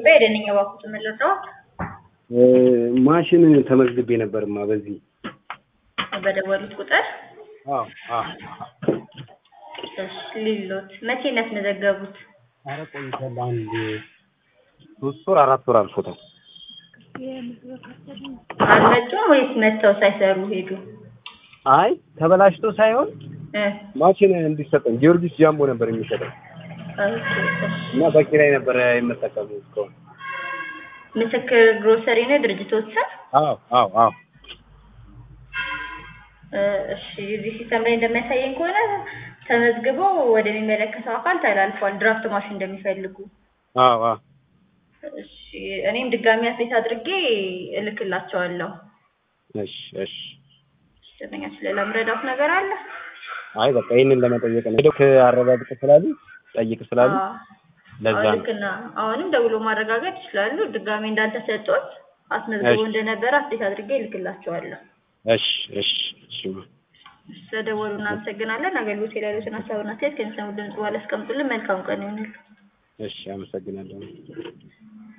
ኢትዮጵያ የደንኛ ባኩት የምንረዳው እ፣ ማሽን ተመዝግቤ ነበርማ በዚህ በደወሉት ቁጥር አዎ አዎ እሺ ሊሎት መቼ ነው ያስመዘገቡት? ኧረ ቆይቷል አንድ ሶስት ወር አራት ወር አልፎታል አልመጡም ወይስ መጥተው ሳይሰሩ ሄዱ? አይ ተበላሽቶ ሳይሆን እ ማሽን እንዲሰጠን ጊዮርጊስ ጃምቦ ነበር የሚሰጠው ኦኬ፣ እሺ። እና በኪራይ ነበረ የምጠቀሙ እስካሁን ምስክር ግሮሰሪ ነው ድርጅቶች ስም? አዎ አዎ አዎ እ፣ እሺ እዚህ ሲስተም ላይ እንደሚያሳየኝ ከሆነ ተመዝግቦ ወደሚመለከተው አካል ተላልፏል። ድራፍት ማሽን እንደሚፈልጉ። አዎ አዎ እሺ እኔም ድጋሚ አፕዴት አድርጌ እልክላቸዋለሁ። እሺ እሺ ደንበኛ ስለላ ምረዳት ነገር አለ? አይ በቃ ይህንን ለመጠየቅ ነው ሄደው አረጋግጥ ስላሉ ጠይቅ ስላሉ አዎ። ለዛ አዎ፣ ነው ልክ ነው። አሁንም ደውሎ ማረጋገጥ ይችላሉ። ድጋሚ እንዳልተሰጡት አስመዝግቦ እሺ። እንደነበረ አፕዴት አድርጌ እልክላቸዋለሁ። እሺ እሺ እሺ ስለደወሉ እናመሰግናለን። አገልግሎት ላይ ያሉትን ሀሳብና አስተያየት ከሚሰሙ ድምጽ በኋላ አስቀምጡልን። መልካም ቀን ይሁንልን። እሺ አመሰግናለሁ